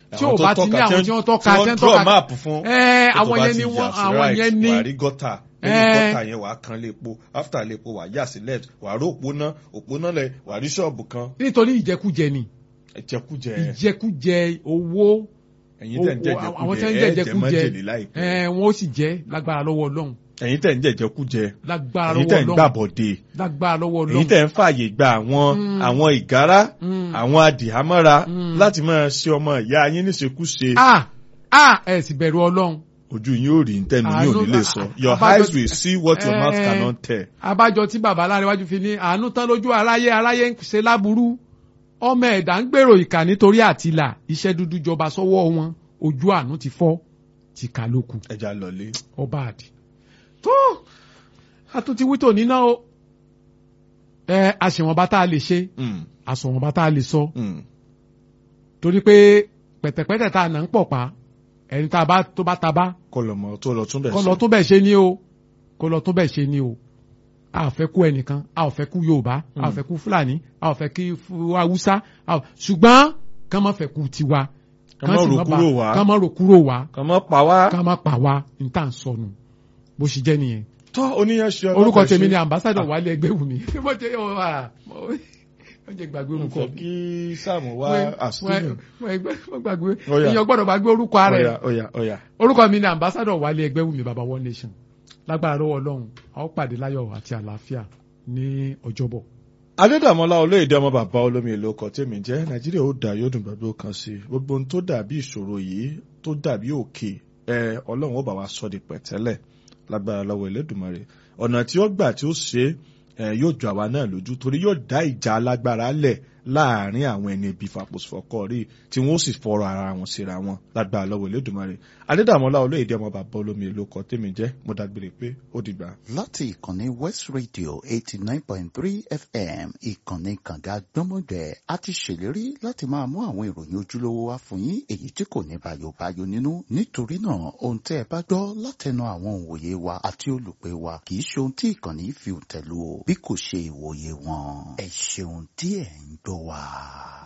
tí ò bá ti ní àwọn tí wọ́n tọ́ka tí wọ́n draw map fún ẹ tó àwọn bá yẹn ti ni yà wọ́n sí àwọn right, yẹn ní wàá rí gọ́tà Eh. lẹ́yìn gọ́tà yẹn wàá kan lépo after lépo wàá yà sí left wàá rí òpónà òpónà lẹ wàá rí ṣọ́ọ̀bù kan nítorí ìjẹkújẹ ni ẹ̀jẹ̀kújẹ ìjẹkújẹ owó ẹ̀yin tẹ̀ ń owó- àwọn jẹ̀jẹ̀kújẹ tẹ́ ń ẹ̀ jẹ́ jẹjẹkújẹ májèlé láìpẹ́ ẹ wọn ó sì jẹ lágbára lọ́wọ́ Ọlọ́run ẹ̀yin tẹ̀ ń jẹ̀jẹ̀kújẹ lágbára ẹ̀yin lọ́wọ́ tẹ̀ ń Ọlọ́run gbàbọ̀dé lágbára lọ́wọ́ èyí Ọlọ́run tẹ̀ ń fààyè gba àwọn Mm. àwọn ìgárá Mm. àwọn adìhámọ́ra Mm. láti máa ṣe ọmọ ìyá yín níṣekúṣe ah ah ẹ sì bẹ̀rù Ọlọ́run ojú yín ò rí ntẹnu yín ò ní Àánú- lè sọ your àbájọ- eyes will see what your mouth Eh. cannot tell. abájọ tí bàbá aláríwájú fi ní àánú tán lójú aráyé aráyé ń ṣe láburú ọmọ ẹ̀dá ń gbèrò ìkà nítorí àtìlà iṣẹ́ dúdú jọba sọ́wọ́ wọn ojú àánú ti fọ́ ti kà lóku ẹja lọlé. ọba àdì tó àtúntí wítò níná o ẹ àṣewọ̀nba tá a lè ṣe Mm, àṣewọ̀nba tá a lè sọ mm. torí pé pẹ̀tẹ̀pẹ̀tẹ̀ tá a nà ń pọ̀ pa ẹni tá a bá tó bá ta bá kó lọ mọ tó lọ tún bẹ̀ kó lọ tún bẹ̀ ṣe ni o kó lọ tún bẹ̀ ṣe ni o a ò fẹ́ kú ẹnìkan a ò fẹ́ kú yorùbá a ò fẹ́ kú fúlàní a ò fẹ́ kí fú- haúsá a ò- ṣùgbọ́n kán má fẹ́ kú tiwa Kán má sì rò má kúrò bà- wá. kán má rò kúrò wá kàn mọ́ pa wá. kán má pa wá ní tá à ń sọnù bó ṣe jẹ́ nìyẹn tọ́ oníyan ṣe orúkọ ọlọ́pàá tèmi ṣe. ni ambassadọ wálé ẹgbẹ́ wù mí mo jẹ́ yọ wá mo jẹ́ gbàgbé mo orúkọ fẹ́ kí sáàmù wá àsìkò. mo gbàgbé Ó yá. èèyàn gbọ́dọ̀ gbàgbé orúkọ ara ẹ̀ ọ̀yà ọ̀yà ọ̀yà. orúkọ mi ni ambassadọ wálé ẹgbẹ́ wù mí baba one nation lágbára lọ́wọ́ ọlọ́run a ó pàdé láyọ̀ àti àlàáfíà ní ọjọ́bọ̀. adédàmọ́lá olóyèdè ọmọ bàbá olómi èlò ọkọ̀ tèmi jẹ́ nàìjíríà ó dà yóò dùn gbàgbé ó kan sí i gbogbo ohun tó dàbí ìṣòro yìí tó dàbí òkè ẹ ọlọ́run ó bá wa sọ di pẹ̀tẹ́lẹ̀ lágbára lọ́wọ́ Elédùmarè ọ̀nà tí ó gbà tí ó ṣe é ẹ, yóò jọ àwa náà lójú torí yóò dá ìjà alágbára lẹ̀ láàrin àwọn ẹni ibi fàpòsífọ́kọ́ rí tí wọ́n ó sì fọ̀rọ̀ ara wọn síra wọn lágbára lọ́wọ́ Elédùmarè adédàmọ́lá olóyèdè ọmọ bàbá olómi èlò ọkọ̀ tèmi jẹ́ mo dágbére pé ó dìgbà. láti ìkànnì west radio eighty nine point three fm ìkànnì kànga gbọ́mọgbẹ́ a ti ṣèlérí láti máa mú àwọn ìròyìn ojúlówó wá fún yín èyí tí kò ní bàyòbáyò nínú nítorí náà ohun tẹ́ ẹ bá gbọ́ látẹnu àwọn òǹwòye wa àti olùpẹ̀ wa kì í ṣe ohun tí ìkànnì fi tẹ̀lú o bí kò ṣe ìwòye wọn ẹ ṣeun tí ẹ̀ ń gbọ́ wa.